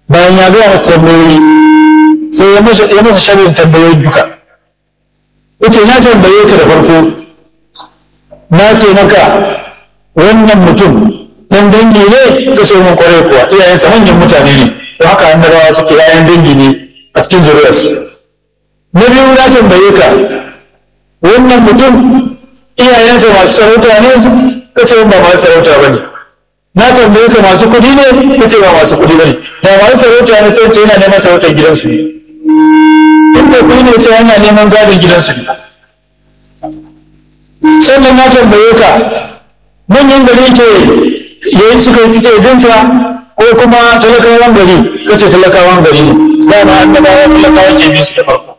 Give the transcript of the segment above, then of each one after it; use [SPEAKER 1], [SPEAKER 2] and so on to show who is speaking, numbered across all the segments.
[SPEAKER 1] bayan ya gaya masa tambayoyi sai ya masa ya masa sharrin tambayoyi duka yace na tambaye ka da farko na ce maka wannan mutum dan dangi ne ka ce mun kware kuwa iyayensa manyan mutane ne to haka annabawa suke yayan dangi ne a cikin zuriyarsu na biyu na tambaye ka wannan mutum iyayensa masu sarauta ne ka ce ba masu sarauta ba ne na tambaye ka masu kuɗi ne ka ce ba masu kuɗi ba ne da masu sarauta ne sai ce yana neman sarautar gidansu ne in da kuɗi ne ce yana neman gadon gidansu ne sannan na tambaye ka manyan gari ke yayin suka yi suke binsa ko kuma talakawan gari ka ce talakawan gari ne dama annabawa talakawan ke bin su da farko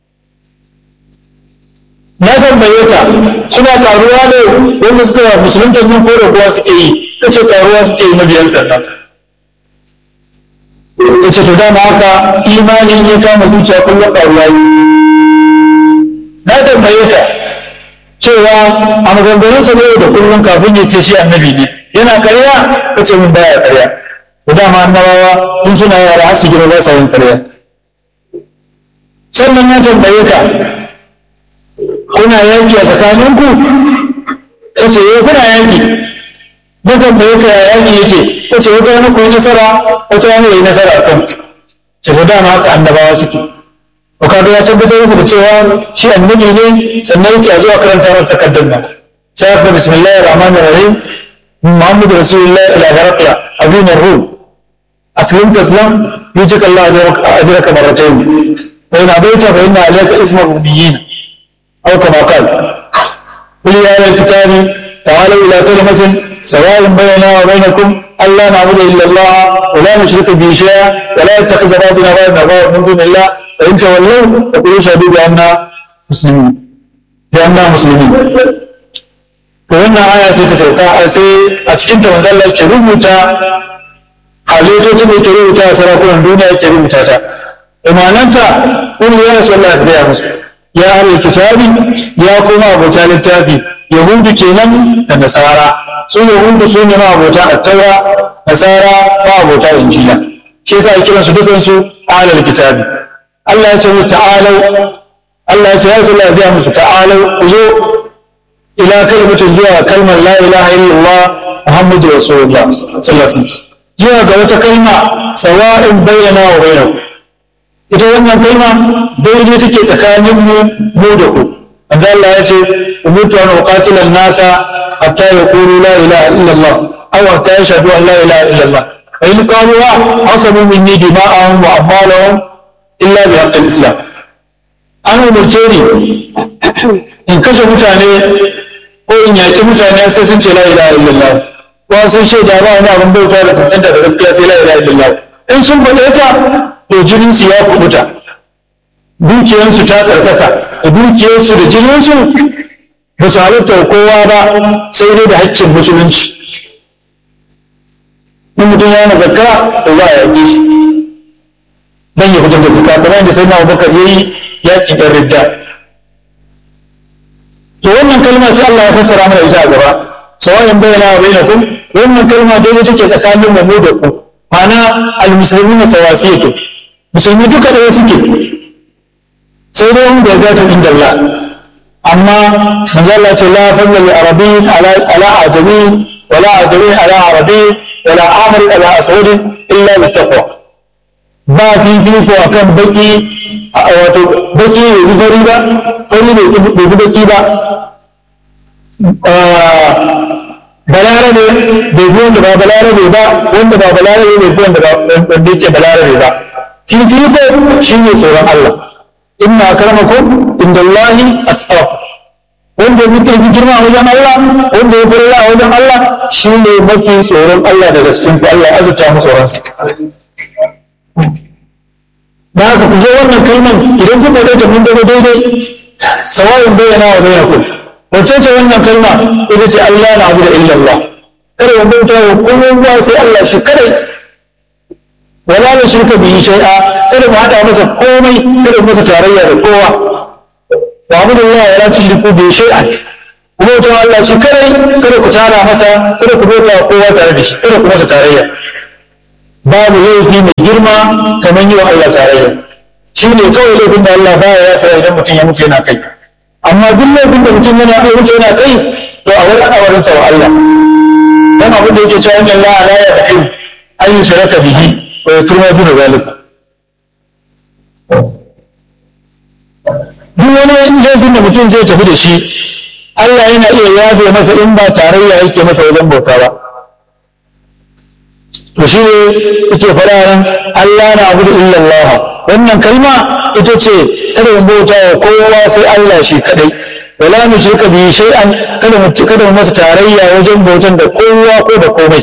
[SPEAKER 1] na tambaye ka suna karuwa ne wanda suka musulunta yin ko da kuwa suke yi ka ce karuwa suke yi mabiyan sannan ka ce to dama haka imanin ya kama zuciya kullum karuwa yi na tambaye ka cewa a maganganunsa ne da kullum kafin ya ce shi annabi ne yana karya ka ce min baya karya da dama annabawa tun suna yara har su gina ba sa yin karya sannan na tambaye ka kuna yanki a tsakaninku ka ce eh kuna yanki na tambaye ka ya yanki yake ka ce wata wani koyi nasara wata wani yi nasara a kan ce to dama haka annabawa suke to kaga ya tabbatar masa da cewa shi annabi ne sannan yake a zuwa karanta masa takardar nan sai aka bismillahir rahmanir rahim muhammad rasulullah ila barakla azim ar-ruh aslim taslam yujik allah ajraka marratayn fa in abaita fa inna alayka isma rubiyyin aw kama qala qul ya ahlal kitabi ta'alu ila kalimatin سواء بيننا وبينكم ألا نعبد إلا الله ولا نشرك به شيئا ولا يتخذ بعضنا بعضا من دون الله فإن تولوا فقولوا شهدوا بأننا مسلمين بأننا مسلمين to wannan aya sai ta sauka a sai a cikin ta manzo Allah ke rubuta halittocin da ke rubuta a sarakunan duniya ke rubuta ta imananta kun ya rasulullah ya gaya musu ya ahlul kitabi ya kuma abota littafi yahudu kenan da nasara su yahudu su ne ma abota attaura nasara ma abota injila shi yasa kiransu dukansu ahlul kitabi Allah ya ce musu ta'alau Allah ya ce ya sallah biya musu ta'alau ku zo ila kalmatin zuwa kalmar la ilaha illallah muhammadu rasulullah sallallahu alaihi wasallam zuwa ga wata kalma sawa'in bayyana wa bainakum ita wannan kalma daidai take tsakanin mu mu da ku manzo Allah ya ce umirtu an uqatila an-nasa hatta yaqulu la ilaha illallah aw hatta yashhadu an la ilaha illallah fa in qalu asabu minni dima'ahum wa amwalahum illa bi haqqil islam an umarce ni in kashe mutane ko in yaƙi mutane sai sun ce la ilaha illallah ko sun shaida ba wani abin bauta da tantanta da gaskiya sai la ilaha illallah in sun faɗe ta to jinin su ya kubuta dukiyarsu ta tsarkaka da dukiyarsu da jininsu ba su halitta kowa ba sai dai da haƙƙin musulunci in mutum ya na zakka to za a yaƙe shi dan ya fitar da zakka kamar yadda sai na Abubakar yayi yaƙin ɗan ridda to wannan kalma sai Allah ya fassara mana ita a gaba sawa'in bayyana wa bainakum wannan kalma dai take tsakanin mu da ku ma'ana al-muslimuna sawasiyatu musulmi duka ɗaya suke sai dai wanda ya zata inda Allah amma manzo Allah ce la fadla li arabiyyin ala ala ajami wala ajami ala arabi wala amr ala aswad illa bi taqwa ba fifiko akan baki wato baki ne bi fari ba fari ne bai fi baki ba balarabe bai fi wanda ba balarabe ba wanda ba balarabe bai fi wanda ba wanda yake balarabe ba fifiko shi ne tsoron Allah inna akramakum indallahi atqakum wanda muke fi girma wajen Allah wanda ya fara wajen Allah shi ne mafi tsoron Allah daga cikin ku Allah ya azurta mu tsoron sa da haka ku zo wannan kalman idan kuka ɗauka mun zama daidai sawa'in bayyana wa bayyanakum wacce ce wannan kalma ita ce Allah na abu da illallah kada mu bauta wa kowa sai Allah shi kadai wala na shirka bihi shay'a kada mu hada masa komai kada mu masa tarayya da kowa wa abu da Allah wala tushriku bihi shay'an ku bauta wa Allah shi kadai kada ku tara masa kada ku bauta wa kowa tare da shi kada ku masa tarayya babu laifi mai girma kamar yi wa Allah tarayya shi ne kawai laifin da Allah baya ya fara idan mutum ya mutu yana kai amma duk laifin da mutum yana kai mutu yana kai to a wani awarin sa wa Allah dan abin da yake cewa inna Allah la yaghfir an yushraka bihi wa yaghfiru ma duna zalika duk wani laifin da mutum zai tafi da shi Allah yana iya yafe masa in ba tarayya yake masa wajen bauta ba to shi ne yake faɗa nan Allah na abu da illallah wannan kalma ita ce kada mu bauta wa kowa sai Allah shi kadai wala mu shirka bi shay'an kada mu kada mu masa tarayya wajen bautan da kowa ko da komai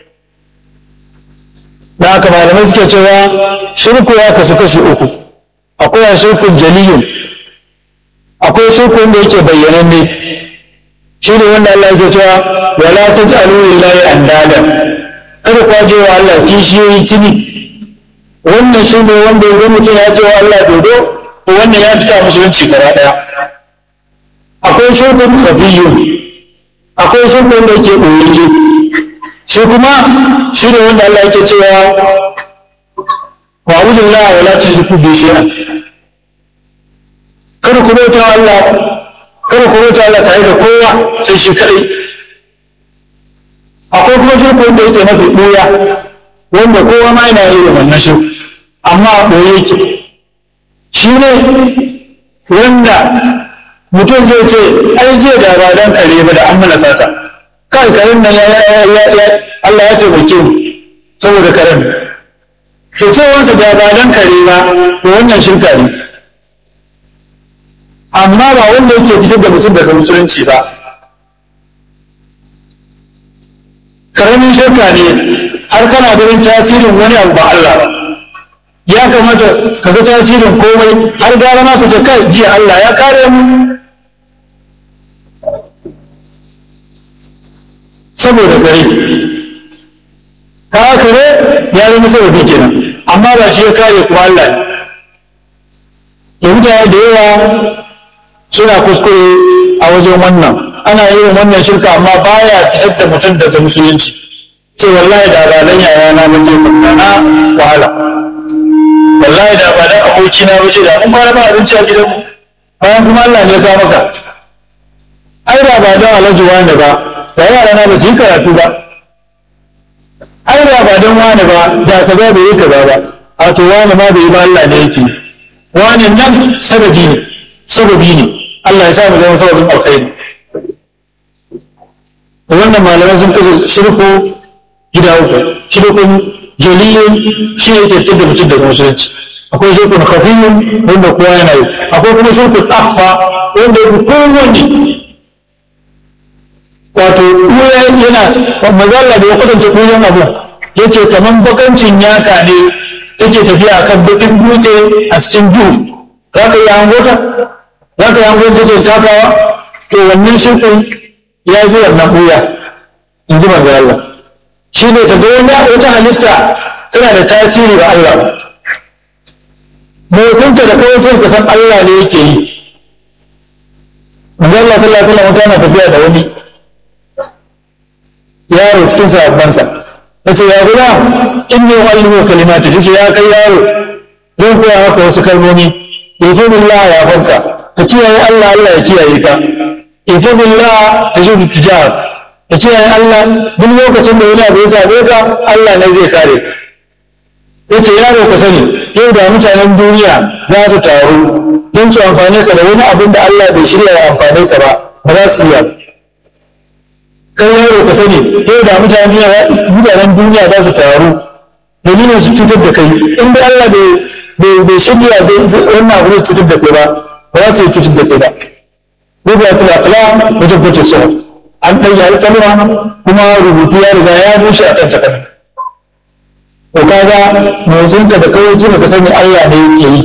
[SPEAKER 1] da haka malamai suke cewa shirku ya kasu kashi uku akwai shirkun jaliyun akwai shirkun da yake bayyananne shi ne wanda Allah yake cewa wala taj'alu lillahi andadan kada ku je wa Allah kishiyoyi tuni wannan shi ne wanda idan mutum ya ce wa Allah dodo to wannan ya fita musulunci gaba daya akwai shirkun khafiyun akwai shirkun da yake ɓoyayye shi kuma shi ne wanda Allah yake cewa wa abudullah wa la tushriku bi shay'an kada ku bauta wa Allah kada ku bauta Allah tare da kowa sai shi kadai akwai kuma shirku wanda yake mafi ɓoya wanda kowa ma yana irin wannan shirku amma a ɓoye yake shi ne wanda mutum zai ce ai zai da ba dan kare ba da an mana saka kai karen nan Allah ya taimake mu saboda karen to cewarsa da ba dan kare ba to wannan shirka ne amma ba wanda yake fitar da mutum daga musulunci ba karamin shirka ne har kana ganin tasirin wani abu ba Allah ba ya kamata ka ga tasirin komai har gara ma ka ce kai jiya Allah ya kare mu saboda kare ka kare ya zama sababi kenan amma ba shi ya kare kuma Allah ne mutane da yawa suna kuskure a wajen wannan ana yin wannan shirka amma baya fitar da mutum daga musulunci ce wallahi da ba dan yaya na bace na wahala wallahi da ba dan aboki na bace da mun fara ba abinci a gidanmu bayan kuma Allah ne ka maka ai da ba dan alhaji wani ba da yara na ba su yi karatu ba ai da ba dan wani ba da kaza bai yi kaza ba a to wani ma bai yi ba Allah ne yake wani nan sababi ne sababi ne Allah ya sa mu zama sababin alkhairi wannan malamai sun kashe shirku gida uku shirkun jaliyun shi ne ke da mutum daga musulunci akwai shirkun khafiyun wanda kowa yana yi akwai kuma shirkun akhfa wanda ya fi kowanne wato ɓuya yana mazalla da ya kwatanta ɓuyan abu ya ce kamar bakancin yaka ne take tafiya a kan bakin dutse a cikin duhu za ka yi hangota za ka yi hangota take takawa to wannan shirkun ya fi wannan ɓuya in ji manzo Allah shi ne ka ga wani wata halitta tana da tasiri ga Allah motsinta da kawai ka san Allah ne yake yi manzo Allah sallallahu alaihi wasallam tana tafiya da wani yaro cikin sahabbansa ya ce ya guda inni uallimu kalimati yace ya kai yaro zan koya maka wasu kalmomi ifadillah ya fanka ka kiyaye Allah Allah ya kiyaye ka ifadillah tajudu tijar ka kiyaye Allah duk lokacin da wani abu ya same ka Allah ne zai kare ka yace yaro ka sani yau da mutanen duniya za su taru don su amfane ka da wani abin da Allah bai shirya ya amfane ka ba ba za su iya kai yaro ka sani yau da mutanen duniya mutanen duniya za su taru domin su cutar da kai in dai Allah bai bai shirya zai wannan abu zai cutar da kai ba ba za su yi cutar da kai ba rubuta akla wajen fito sa an ɗaya alƙalma kuma rubutu ya riga ya bushe a kan takarda to kaga motsin ka da kawai jima ka sani Allah ne yake yi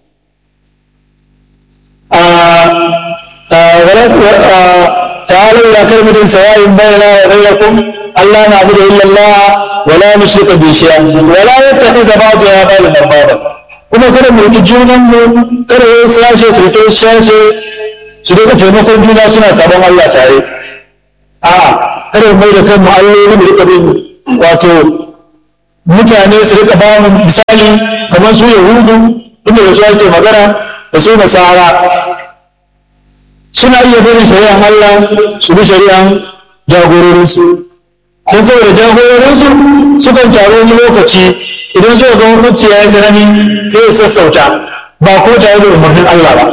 [SPEAKER 1] تعالوا إلى كلمة سواء بيننا وبينكم ألا نعبد إلا الله ولا نشرك به شيئا ولا يتخذ بعضنا بعضا أربابا kuma kada mu riƙi junanmu kada wani sashe su riƙe sashe su riƙa taimakon juna suna sabon Allah tare a kada mu mai da kanmu alloli mu riƙa bin wato mutane su rika ba mu misali kamar su yahudu inda da su ake magana da su nasara suna iya barin shari'an Allah su bi shari'an jagororinsu don saboda jagororinsu sukan taru wani lokaci idan suka ga hukunci ya yi tsanani sai su sassauta ba ko tare da umarnin Allah ba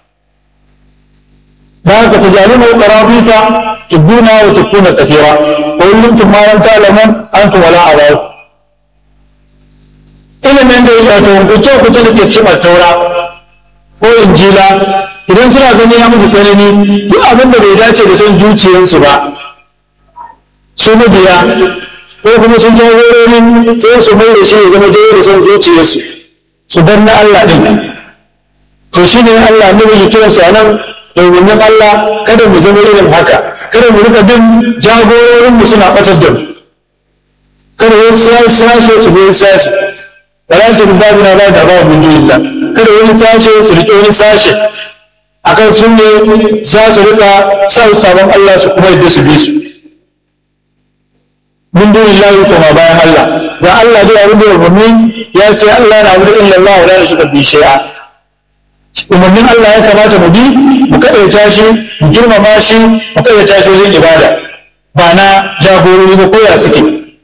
[SPEAKER 1] da haka ta jami mai ƙarafisa tubuna wa tukuna kafira ko yin tumaran talaman an wala a bayu ilimin da ya wato hukunce hukunce da suke cikin taura ko injila idan suna gani ya musu tsanani duk abin da bai dace da son zuciyarsu ba su mabiya ko kuma sun jagororin sai su mai da shi ya zama daidai da son zuciyarsu su bar na Allah ɗin to shi ne Allah ne mai kiransu a nan domin Allah kada mu zama irin haka kada mu rika bin jagororin mu suna ɓatar da mu kada wani sashe su bi sashe wala ta da na ba da ba mun illa kada wani sashe su rike wani sashe akan sun ne za su rika sa sabon Allah su kuma yadda su bi su min dunin lahi kuma bayan Allah da Allah dai abin da umarni ya ce Allah na wuce illa Allah wa la shirka bi shay'a umarnin Allah ya kamata mu bi mu kadaita shi mu girmama shi mu kadaita shi wajen ibada ba na jagorori ba koya suke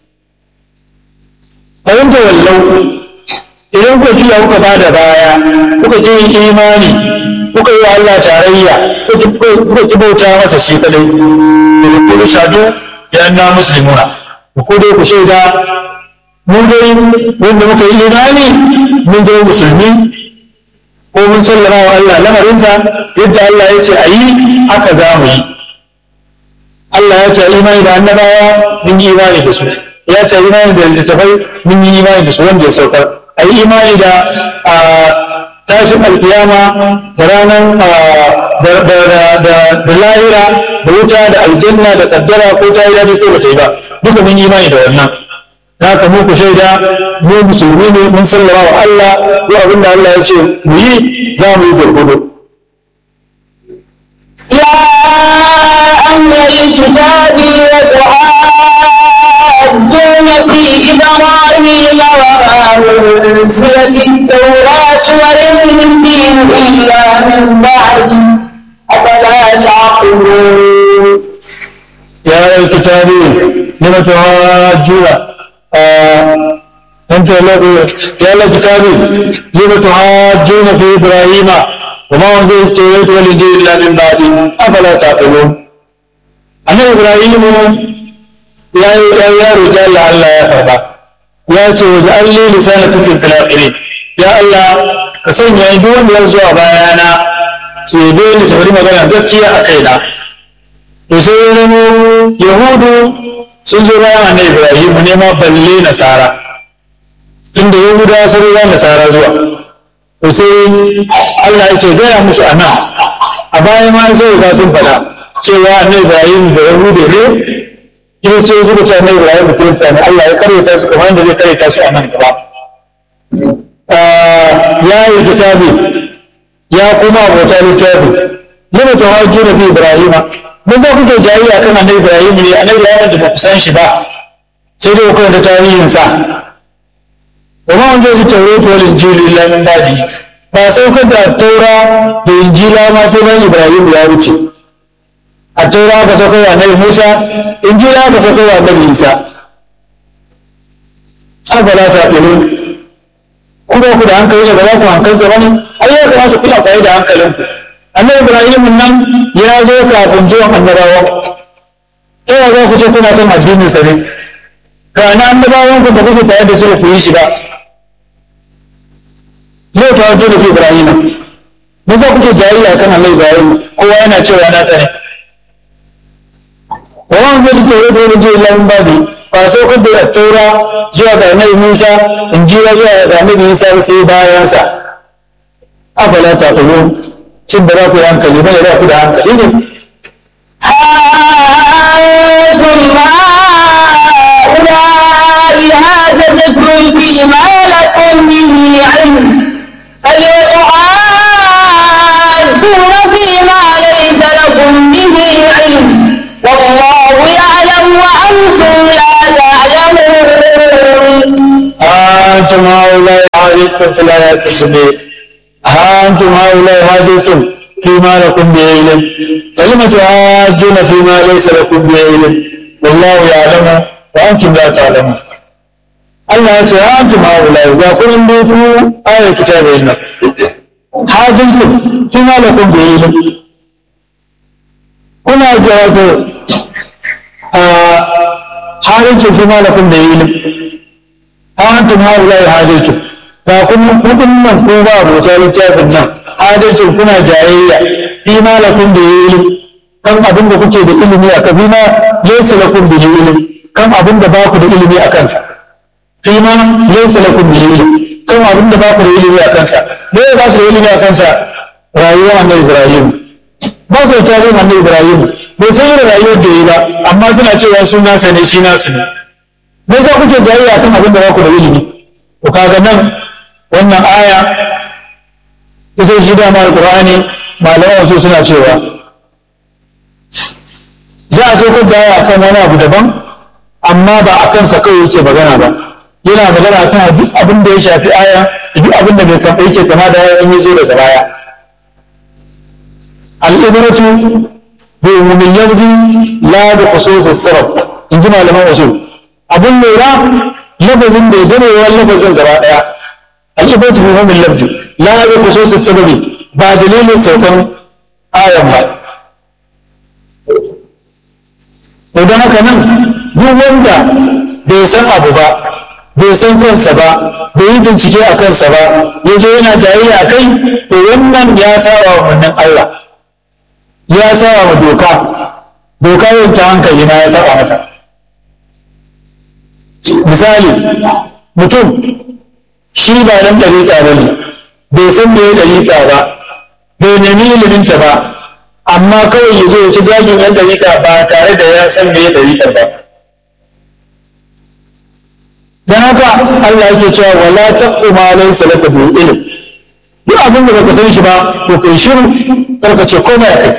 [SPEAKER 1] fahimta wallau idan kuka juya kuka ba da baya kuka ji yin imani kuka yi wa Allah tarayya kuka ki bauta masa shi kadai da kuma shadu ya na muslimuna ku dai ku shaida mu dai wanda muka yi imani mun zama musulmi ko mun sallama wa Allah lamarinsa yadda Allah ya ce a yi haka za mu yi Allah ya ce imani da annabawa mun yi imani da su ya ce imani da littattafai mun yi imani da su wanda ya saukar a yi imani da tashin alkiyama da ranar da lahira da wuta da aljanna da kaddara ko ta yi daɗi ko ba ta yi ba duka mun yi imani da wannan haka mu ku shaida mu musulmi ne mun sallama wa Allah ko abin da Allah ya ce mu yi za mu yi gurgudu
[SPEAKER 2] يا أهل الكتاب وتحاجون في إبراهيم وما أنزلت التوراة والإنجيل إلا من بعد أفلا تعقلون
[SPEAKER 1] يا أهل الكتاب لم تحاجون أنت الذي يا أهل الكتاب لم تحاجون في إبراهيم وما أنزل التوراة والإنجيل إلا من بعد أفلا تعقلون أنا إبراهيم يا يا رجال الله يا فردا يا توجع لي لسان صدق في الآخرين يا الله كسن يا دون يرزوا بيانا سيبين سبري مغانا gaskiya a kaina to sai ya zamo yahudu sun zo bayan annabi ibrahim ne ma balle nasara tunda yahuda sun riga nasara zuwa to sai Allah yake gaya musu a nan a baya ma sai ga sun faɗa cewa annabi Ibrahim da Yahudu ne in sai suka ce annabi Ibrahim da Kirista ne Allah ya karyata su kamar yadda zai karyata su a nan gaba ya yi kitabi ya kuma abota littafi lima tawajju da fi Ibrahim mun za kuke jayayya kan annabi Ibrahim ne annabi Ibrahim da ba ku san shi ba sai dai ku karanta tarihinsa وما أنزل التوراة والإنجيل إلا من بعده ba saukar da taura da injila ma sunan ibrahim ya wuce a taura ka saukar wa annabi musa injila ka saukar wa annabi isa afala ta ɗiru ku ba ku da hankali ne ba za ku hankalta ba ne ai ya kamata ku amfani da hankalinku annabi ibrahim nan ya zo kafin zuwan annabawa ta yaya za ku ce kuna kan addinin sa ne ga na annabawan ku da kuke tare da su ku yi shi ba yau ta wajen da fi ibrahima me za kuke jayayya kan Allah ibrahim kowa yana cewa na sani wa wan zai taure da wani lamun babi ba so kan da taura zuwa ga annabi Musa injila zuwa ga annabi Isa sai bayan sa afala ta kullu shin ba za ku yi hankali ba ne za ku da hankali ne
[SPEAKER 2] أنتم هؤلاء هاججتم فيما لكم به علم فلتحاجون فيما ليس لكم به علم والله يعلم وأنتم لا تعلمون
[SPEAKER 1] hajjtum fil hayati dunya ha antum haula hajjtum فيما لكم به علم فلم تحاجون فيما ليس لكم به علم والله يعلم وانتم لا تعلمون Allah ya ce ya antum haula ga kun in dai ku ayar kitabin nan hajjtum fi ma lakum bi ilm kuna jawato a hajjtum fi ma lakum bi ilm ha antum haula hajjtum ga kun kudin nan ko ba rubuta littafin nan hajjtum kuna jayayya fi ma lakum bi ilm kan abin da kuke da ilimi a kan fi ma laysa lakum bi ilm kan abin da ba ku da ilimi a kansa fima laysa lakum bihi ilm kan abin da ba ku da ilimi a kansa me ba su da ilimi a kansa rayuwar annabi ibrahim ba su da tarihin annabi ibrahim bai san irin rayuwar da yi ba amma suna cewa sun nasa ne shi nasu ne me yasa kuke jayayya kan abin da ba ku da ilimi to kaga nan wannan aya kusa shi dama alqur'ani malaman wasu suna cewa za a so ku da akan wani abu daban amma ba a kansa kawai yake magana ba yana magana kan duk abin da ya shafi aya duk abin da bai kafa yake kama da in ya zo daga baya al'ibratu bi umumin yanzu la bi khususis sabab in ji malaman usul abin lura lafazin da ya gane wa lafazin gaba daya al'ibratu bi umumin lafzi la bi khususis sababi ba dalilin saukan ayan ba idan haka nan duk wanda bai san abu ba bai san kansa ba bai yi bincike a kansa ba ya zo yana jayayya a kai to wannan ya saba wa wannan Allah ya saba wa doka doka yin ta hankali na ya saba mata misali mutum shi ba nan ɗariƙa ba ne bai san me ɗariƙa ba bai nemi iliminta ba amma kawai ya zo ya ci zagin yan ɗariƙa ba tare da ya san me ɗariƙar ba dan haka Allah yake cewa wala taqfu ma laysa laka bi ilm duk abin da baka san shi ba to kai shiru kar ka ce komai akai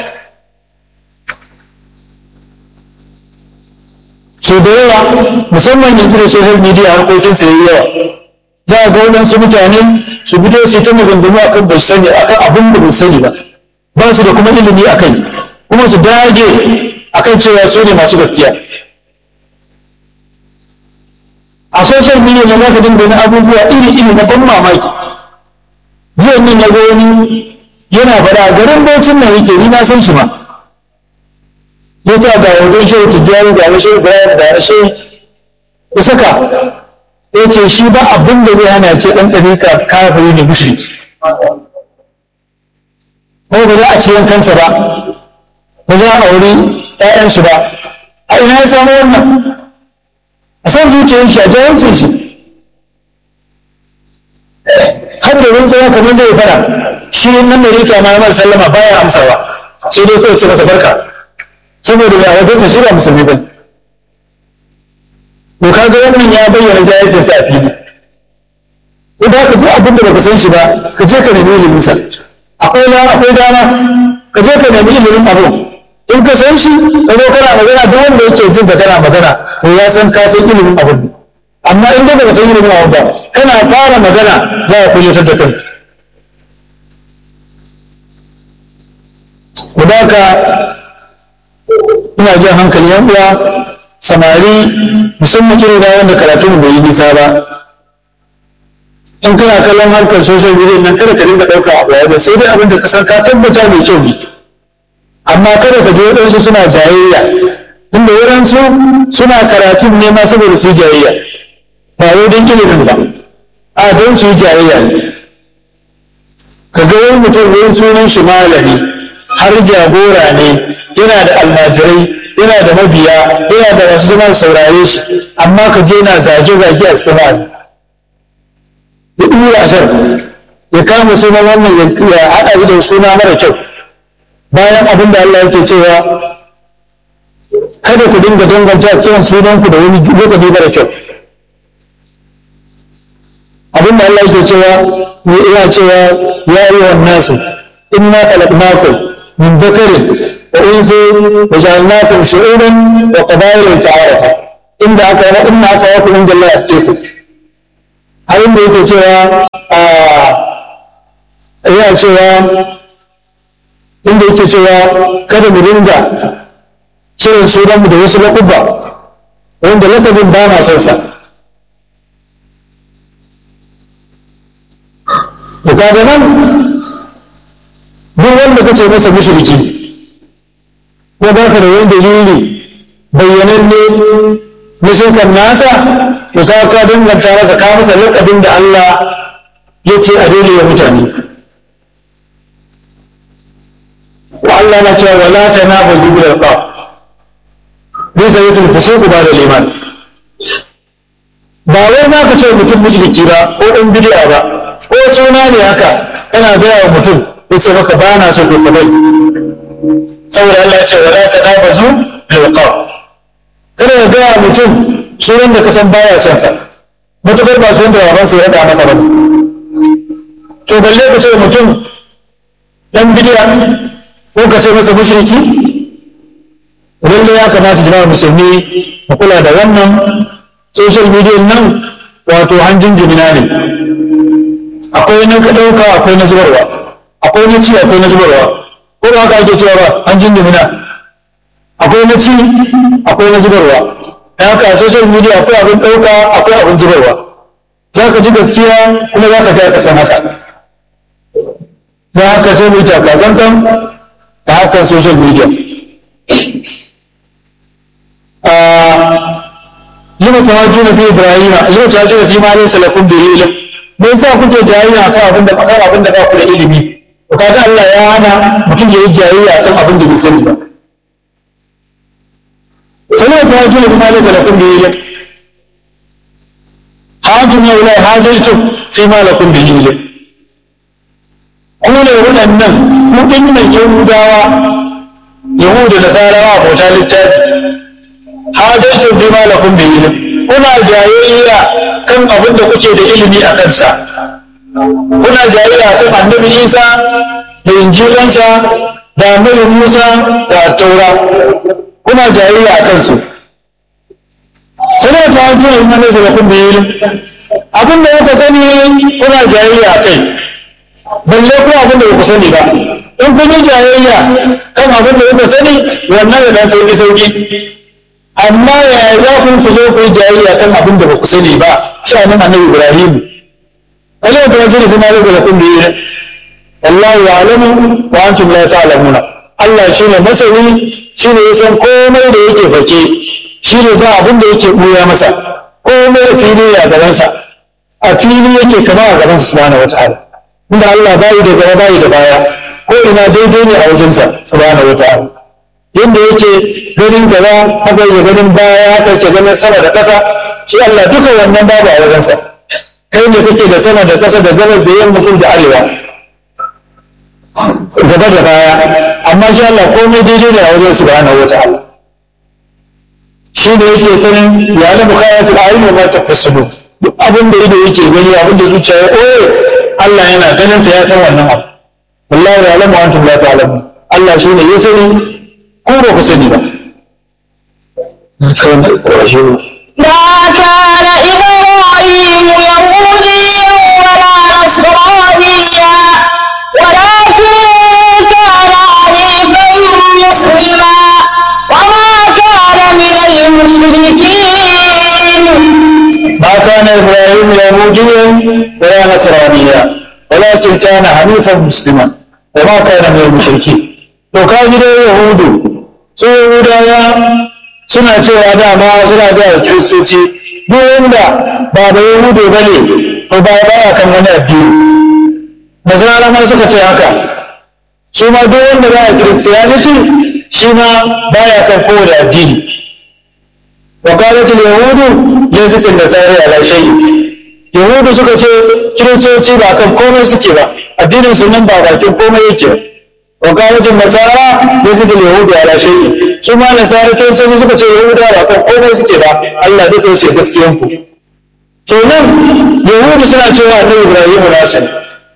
[SPEAKER 1] so da yawa musamman yanzu da social media harkokin su yayi yawa za a ga waɗansu mutane su fito su ta maganganu akan bai sani akan abin da bai sani ba ba su da kuma ilimi akai kuma su dage akan cewa su ne masu gaskiya a social media na zaka dinga wani abubuwa iri-iri na ban mamaki zai min na ga wani yana faɗa garin baucin nan yake ni na san shi ma ya sa ga wajen shehu tijjani da na shehu ibrahim da na shehu ya saka ya ce shi ba abin da zai hana ce ɗan ɗarika kafiri ne mushriki kuma ba za a ci kansa ba ba za a auri 'ya'yansu ba a ina ya samu wannan a san zuciyar shi a jahilcin shi har da wani tsohon kamar zai fara shi ne nan da rika ma mara sallama baya amsawa sai dai kawai ce masa barka saboda ya wajen sa shi ba musulmi ba to kaga wannan ya bayyana jahilcin sa a fili idan ka duk abin da baka san shi ba ka je ka nemi ilimin sa akwai dama akwai dama ka je ka nemi ilimin abu in ka san shi ka zo kana magana duk wanda yake jin ka kana magana to ya san ka san ilimin abin amma in dai baka san ilimin abin ba kana fara magana za a kulyatar da kanka ku ka ina jan hankali yan uwa samari musamman irin da wanda karatu mu bai yi nisa ba in kana kallon harkar social media nan kada ka dinga ɗauka abu ya sai dai abin da ka san ka tabbata mai kyau ne amma kada ka ji waɗansu suna jayayya tunda waɗansu suna karatun ne ma saboda su yi jayayya ba wai don ilimin ba a don su yi jayayya ne ka ga wani mutum wani sunan shi malami har jagora ne yana da almajirai yana da mabiya yana da masu zama saurare shi amma ka je na zage-zage a cikin wa'azi ya ɗura ashar ya kama sunan wannan ya haɗa shi da suna mara kyau bayan abin da Allah yake cewa kada ku dinga danganta kiran sunanku da wani lokaci mara kyau abin da Allah yake cewa yana cewa ya yi wa nasu inna khalaqnakum min dhakarin wa unsa wa ja'alnakum shu'uban wa qabaila ta'arafu inda aka yi inna aka yaku inda Allah ya ku har inda yake cewa yana cewa inda yake cewa kada mu dinga kiran sunanmu da wasu laƙuba wanda lakabin ba na son sa to kaga nan duk wanda kace masa mushriki ko ba ka da wani dalili bayyananne na shirkan nasa to ka ka danganta masa ka masa lakabin da Allah ya ce a daidai ya mutane wa Allah na cewa wala tanabazu bil alqab bisa yasul fusuku ba da liman ba wai ma ka ce mutum mushriki ba ko ɗan bid'a ba ko suna ne haka kana gaya wa mutum ya ce maka ba na so to ka bai saboda Allah ya ce wala tanabazu bil alqab kada ka gaya wa mutum sunan da ka san baya son sa matukar ba sunan da babansa ya rada masa ba to balle ka ce mutum dan bid'a ko ka ce masa mushriki lalle ya kamata jama'a musulmi mu kula da wannan social media nan wato hanjin jimina ne akwai na ka ɗauka akwai na zubarwa akwai na ci akwai na zubarwa ko ba haka ake cewa ba hanjin jimina akwai na ci akwai na zubarwa da haka social media akwai abin ɗauka akwai abin zubarwa za ka ji gaskiya kuma za ka ji ka san haka za haka sai mu yi taka tsantsan da hakan social media lima tawajjuna fi ibrahima lima tawajjuna fi ma laysa lakum bihi ilm me yasa kuke jayayya akan abin da akan abin da ba ku da ilimi to kaga Allah ya hana mutum ya yi jayayya akan abin da bai sani ba sai lima tawajjuna fi ma laysa lakum bihi ilm hajjum ya ila hajjum fi ma lakum bihi ilm ku ne waɗannan ku ɗin nan yahudawa yahudu da nasarawa bauta littafi hajjastun fi ma lakum bi ilm kuna jayayya kan abin da kuke da ilimi a kansa kuna jayayya kan annabi Isa da injilansa da annabi Musa da taura kuna jayayya a kansu sai ta hajji in ne da lakum bi ilm abin da kuka sani kuna jayayya a kai balle ko abin da kuka sani ba in kun yi jayayya kan abin da kuka sani wannan da dan sauki sauki amma yaya za ku ku zo ku yi jayayya kan abin da ba ku sani ba cewa nan annabi ibrahim Allah ta wajiri kuma ya zara kun biyu Allah ya alamu wa antum la ta'lamuna Allah shine masani shine ya san komai da yake fake shine ba abin da yake buya masa komai a fili ya gaban sa a fili yake kama a gaban sa subhanahu wataala inda Allah bai da gaba bai da baya ko ina daidai ne a wajensa subhanahu wataala yadda yake ganin gaba haka yake ganin baya haka yake ganin sama da ƙasa shi Allah duka wannan babu a wajensa kai ne kake da sama da ƙasa da gabas da yamma kudu da arewa gaba da baya amma shi Allah komai daidai ne a wajen subhanahu wa ta'ala shi ne yake sanin ya la bukayatul alim wa ma tafsilu duk abin da ido yake gani abin da zuciya ya oye Allah yana ganin sa ya san wannan abu wallahi ya lamu antum la ta'lamun Allah shi ne ya sani ko ba ku sani ba
[SPEAKER 2] ما كان إبراهيم يهوديا ولا نصرانيا ولكن كان حنيفا مسلما وما كان من المشركين
[SPEAKER 1] ما كان إبراهيم يهوديا ولا نصرانيا ولكن كان حنيفا مسلما وما كان من المشركين to ka ji dai yahudu su yahudawa suna cewa dama suna da kiristoci duk wanda ba da yahudu ba ne to ba baya kan wani addini nasara ma suka ce haka su ma duk wanda ba a kiristiyaniti shi ma baya kan kowane addini وقالت اليهود ليست النصارى على شيء yahudu suka ce kiristoci ba kan komai suke ba addinin su nan ba bakin komai yake ba wakalatin nasara laisatul yahudu ala shay'i su ma nasara kiristoci suka ce yahudu ba kan komai suke ba Allah duka yace gaskiyan ku to nan yahudu suna cewa annabi ibrahimu nasu ne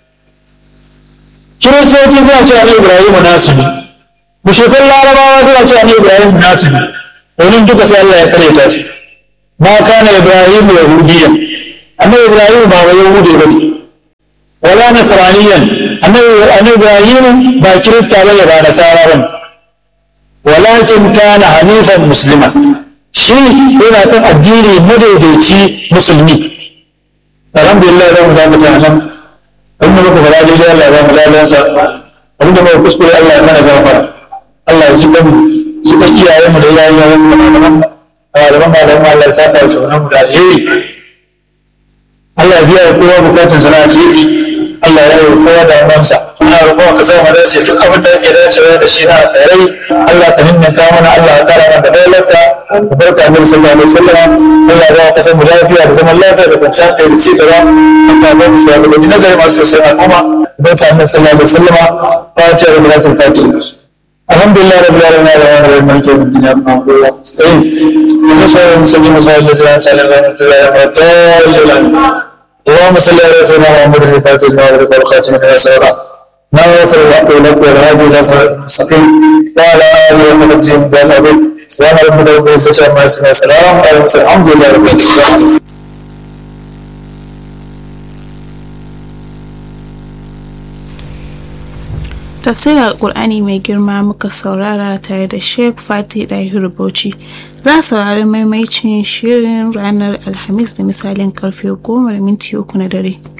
[SPEAKER 1] kiristoci suna cewa annabi ibrahimu nasu ne mushrikan larabawa suna cewa annabi ibrahimu nasu ne domin duka sai Allah ya kare ta su ma kana ibrahim yahudiya annabi ibrahim ba wai yahudi ba ne wala wala nasraniyan annabi ibrahim ba kirista ba ba nasara ba walakin kana hanifan muslima shi yana kan addini madaidaici musulmi alhamdulillah za mu da mutanen abinda muka fara daidai Allah ya ba mu lalansa abinda muka kuskure Allah ya mana gafara Allah ya ji kan ji kan iyayen mu da iyayen mu da malaman malaman malaman Allah ya saka shi wannan mu da alheri Allah ya biya wa kowa bukatun sana alheri Allah ya yi kowa da amansa ina roƙon ka sa mu dace duk abin da yake dacewa da shi na alkhairai Allah ka himmanta mana Allah ya kara mana da dailaita da barka mu sallallahu alaihi wasallam Allah ya ba ka san mu lafiya da zaman lafiya da kwanciyar kai da ci gaba Allah ya ba mu shugabanni na gari masu sosai al'umma barka mu sallallahu alaihi wasallam fatiha da salatul fatiha الحمد لله رب العالمين الرحمن الرحيم مالك يوم الدين اياك نعبد واياك نستعين اهدنا الصراط المستقيم صراط الذين انعمت عليهم غير المغضوب عليهم ولا الضالين اللهم صل على سيدنا محمد الفاتح لما أغلق والخاتم لما سبق ناصر الحق والحق والهادي الى صراط المستقيم وعلى اله وصحبه وسلم العظيم سبحان ربك رب العزه عما يصفون وسلام على المرسلين الحمد لله رب العالمين
[SPEAKER 3] tafsirin alkur'ani mai girma muka saurara tare da sheikh fati dahiru bauchi za a saurari maimaicin shirin ranar alhamis da misalin karfe goma da minti uku na dare